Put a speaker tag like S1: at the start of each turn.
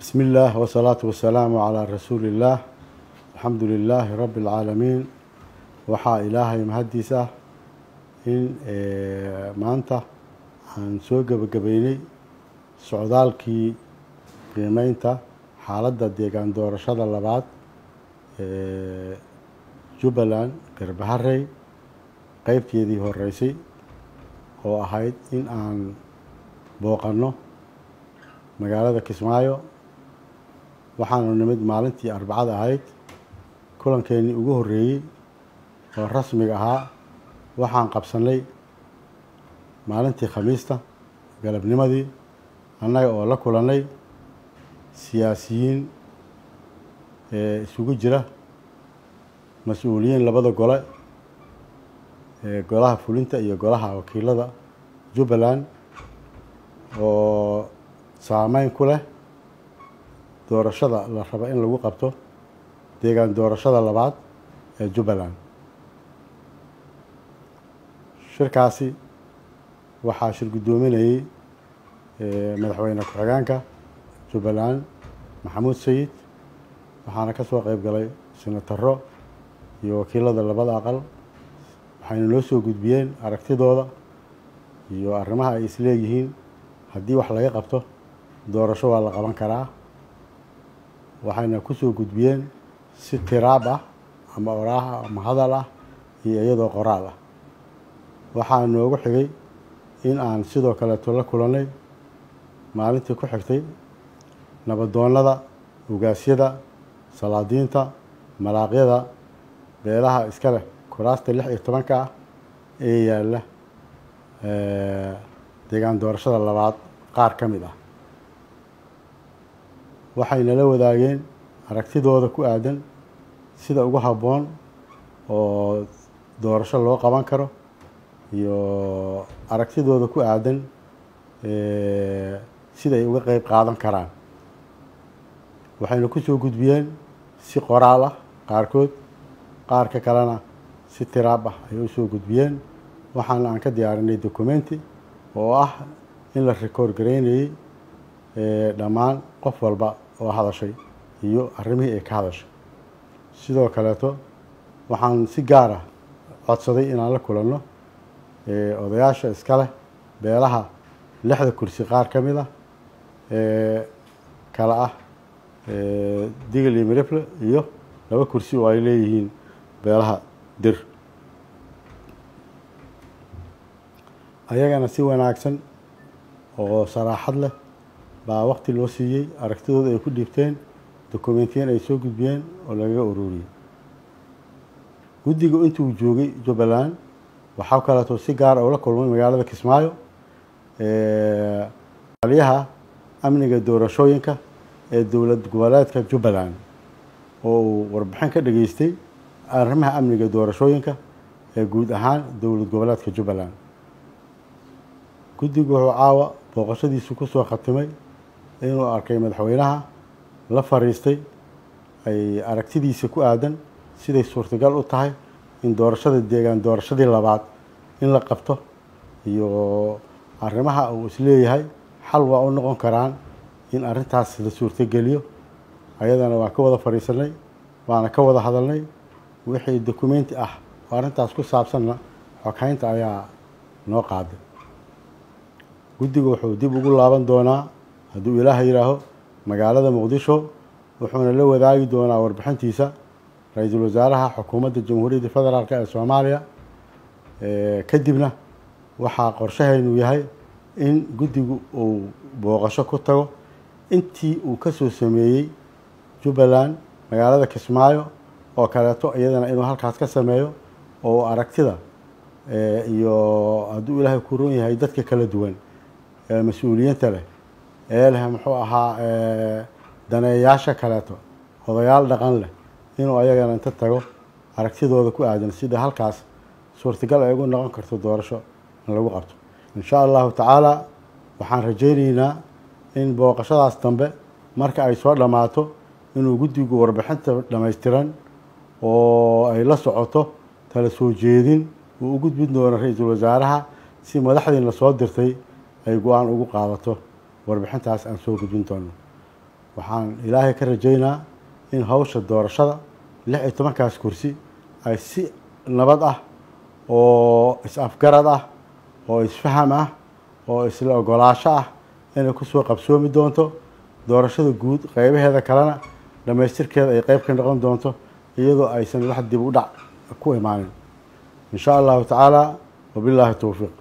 S1: بسم الله والصلاة والسلام على رسول الله الحمد لله رب العالمين waxaa ilaahay mahaddiis ah in maanta aan soo gebagabeynay socdaalkii qiimeynta xaaladda deegaan doorashada labaad ee jubbaland garbaharey qeybteedii horeysay oo ahayd in aan booqanno magaalada kismaayo waxaanu nimid maalintii arbacada ahayd kulankeenii ugu horreeyey oo rasmiga ahaa waxaan qabsanay maalintii khamiista galabnimadii annaga oo la kulannay siyaasiyiin isugu jira mas-uuliyiin labada gole ee golaha fulinta iyo golaha wakiilada jubbaland oo saameyn ku leh doorashada la rabo in lagu qabto deegaan doorashada labaad ee jubbaland shirkaasi waxaa shir guddoominayey madaxweyne ku-xigeenka jubbaland maxamuud sayid waxaana ka soo qeyb galay senataro iyo wakiilada labada aqal waxayna noo soo gudbiyeen aragtidooda iyo arrimaha ay isleeyihiin haddii wax laga qabto doorasho waa la qaban karaa waxayna ku soo gudbiyeen si tiraab ah ama oraah ah ama hadal ah iyo iyadoo qoraal ah waxaa noogu xigay in aan sidoo kaleeto la kulannay maalintii ku xigtay nabadoonnada ugaasyada salaadiinta malaaqyada beelaha iska leh kuraasta lix iyo tobanka ah ee yaalla deegaan doorashada labaad qaar ka mid ah waxayna la wadaageen aragtidooda ku aadan sida ugu habboon oo doorasho loo qaban karo iyo aragtidooda ku aadan sida ay uga qeyb qaadan karaan waxayna ku soo gudbiyeen si qoraal ah qaarkood qaarka kalena si tiraab ah ayay usoo gudbiyeen waxaana aan ka diyaarinay documenti oo ah in la record gareynayey dhammaan qof walba oo hadashay iyo arrimihii ay ka hadashay sidoo kaleeto waxaan si gaar ah codsaday inaan la kulanno odayaasha iska leh beelaha lixda kursi qaar ka mid ah ee kale ah digil iyo mirifle iyo laba kursi oo ay leeyihiin beelaha dir ayagana si wanaagsan oo saraaxad leh baa waqti loo siiyey aragtidooda ay ku dhiibteen dokumentiyan ay soo gudbiyeen oo lagaga ururiyey guddiga intuu joogay jubbaland waxaa kaleeto si gaara ula kulmay magaalada kismaayo aliyaha amniga doorashooyinka ee dowlad goboleedka jubbaland oo uu warbixin ka dhageystay arrimaha amniga doorashooyinka ee guud ahaan dowlad goboleedka jubbaland guddigu wuxuu caawa booqashadiisu kusoo khatimay inuu arkay madaxweynaha la fariistay ay aragtidiisa ku aadan siday suurtagal u tahay in doorashada deegaan doorashadii labaad in la qabto iyo arrimaha uu isleeyahay xal waa u noqon karaan in arrintaas la suurtogeliyo ayadana waa ka wada fadhiisanay waana ka wada hadalnay wixii documenti ah oo arrintaas ku saabsanna xoghaynta ayaa noo qaaday guddiga wuxuu dib ugu laaban doonaa hadduu ilaaha yidhaaho magaalada muqdisho wuxuuna la wadaagi doonaa warbixintiisa ra-iisul wasaaraha xukuumadda jamhuuriyadda federaalk ee soomaaliya kadibna waxaa qorshahaynu yahay in guddigu uu booqasho ku tago intii uu ka soo sameeyey jubbaland magaalada kismaayo oo kaleeto iyadana inuu halkaas ka sameeyo oo aragtida iyo hadduu ilaahay ku roon yahay dadka kala duwan ee mas-uuliyiinta leh ee leh muxuu ahaa daneeyaasha kaleeto odayaal dhaqan leh inuu ayagana inta tago aragtidooda ku aadan sida halkaas suurtagal ay ugu noqon karto doorasho in lagu qabto insha allahu tacaala waxaan rajaynaynaa in booqashadaas dambe marka ay soo dhammaato inuu guddigu warbixinta dhammaystiran oo ay la socoto tala soo jeedin uu u gudbin doono ra-iisul wasaaraha si madaxdiina soo dirtay ay go-aan ugu qaadato warbixintaas aan soo gudbin doono waxaan ilaahay ka rajaynaa in hawsha doorashada lix iyo tobankaas kursi ay si nabad ah oo is-afgarad ah oo isfaham ah oo isla ogolaasho ah inay kusoo qabsoomi doonto doorashada guud qeybaheeda kalena dhammaystirkeeda ay qeyb ka noqon doonto iyadoo aysan wax dib u dhac ku imaanin in sha allahu tacaala wabilaahi towfiiq